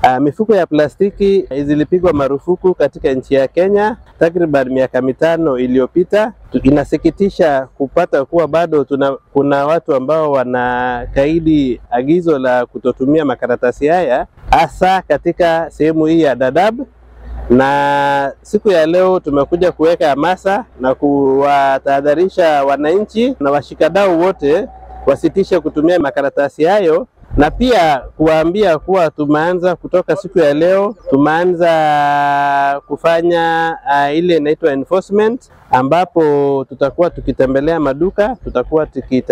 Uh, mifuko ya plastiki zilipigwa marufuku katika nchi ya Kenya takriban miaka mitano iliyopita. Inasikitisha kupata kuwa bado tuna, kuna watu ambao wanakaidi agizo la kutotumia makaratasi haya hasa katika sehemu hii ya Dadaab na siku ya leo tumekuja kuweka hamasa na kuwatahadharisha wananchi na washikadau wote wasitishe kutumia makaratasi hayo, na pia kuwaambia kuwa tumeanza kutoka siku ya leo, tumeanza kufanya uh, ile inaitwa enforcement, ambapo tutakuwa tukitembelea maduka, tutakuwa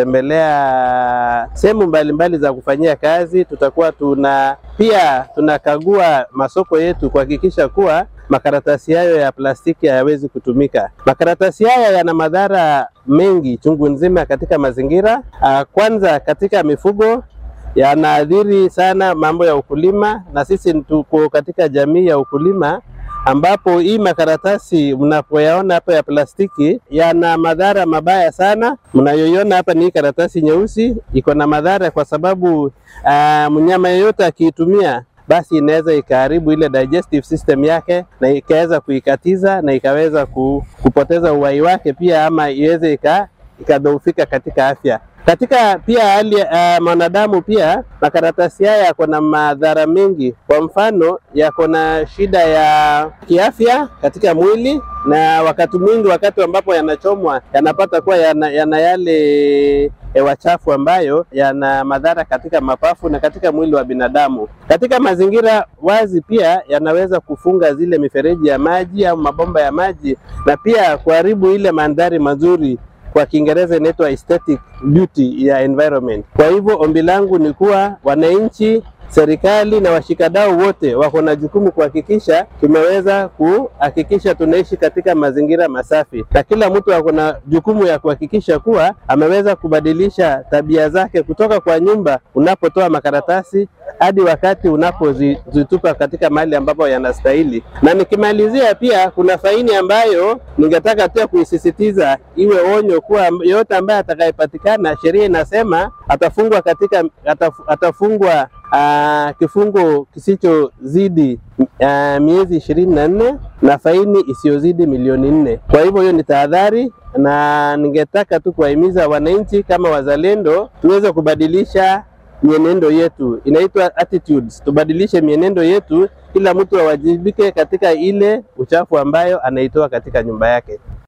tukitembelea sehemu mbalimbali za kufanyia kazi, tutakuwa tuna pia tunakagua masoko yetu kuhakikisha kuwa makaratasi hayo ya plastiki hayawezi kutumika. Makaratasi haya yana madhara mengi chungu nzima katika mazingira. Kwanza katika mifugo yanaathiri sana mambo ya ukulima, na sisi tuko katika jamii ya ukulima ambapo hii makaratasi mnapoyaona hapa ya plastiki yana madhara mabaya sana. Mnayoiona hapa ni hii karatasi nyeusi, iko na madhara kwa sababu uh, mnyama yeyote akiitumia basi inaweza ikaharibu ile digestive system yake na ikaweza kuikatiza na ikaweza kupoteza uhai wake pia, ama iweze ikadhoofika katika afya. Katika pia hali ya uh, mwanadamu pia makaratasi haya yako na madhara mengi. Kwa mfano, yako na shida ya kiafya katika mwili, na wakati mwingi, wakati ambapo yanachomwa, yanapata kuwa yana, yana yale hewa chafu ambayo yana madhara katika mapafu na katika mwili wa binadamu. Katika mazingira wazi pia yanaweza kufunga zile mifereji ya maji au mabomba ya maji na pia kuharibu ile mandhari mazuri kwa Kiingereza inaitwa aesthetic beauty ya environment. Kwa hivyo ombi langu ni kuwa wananchi, serikali na washikadau wote wako na jukumu kuhakikisha tumeweza kuhakikisha tunaishi katika mazingira masafi, na kila mtu ako na jukumu ya kuhakikisha kuwa ameweza kubadilisha tabia zake kutoka kwa nyumba unapotoa makaratasi hadi wakati unapozitupa katika mahali ambapo yanastahili. Na nikimalizia, pia kuna faini ambayo ningetaka pia kuisisitiza iwe onyo kuwa yoyote ambaye atakayepatikana, sheria inasema atafungwa katika ataf, atafungwa uh, kifungo kisichozidi uh, miezi ishirini na nne na faini isiyozidi milioni nne. Kwa hivyo hiyo ni tahadhari, na ningetaka tu kuwahimiza wananchi kama wazalendo tuweze kubadilisha mienendo yetu, inaitwa attitudes. Tubadilishe mienendo yetu, kila mtu awajibike katika ile uchafu ambayo anaitoa katika nyumba yake.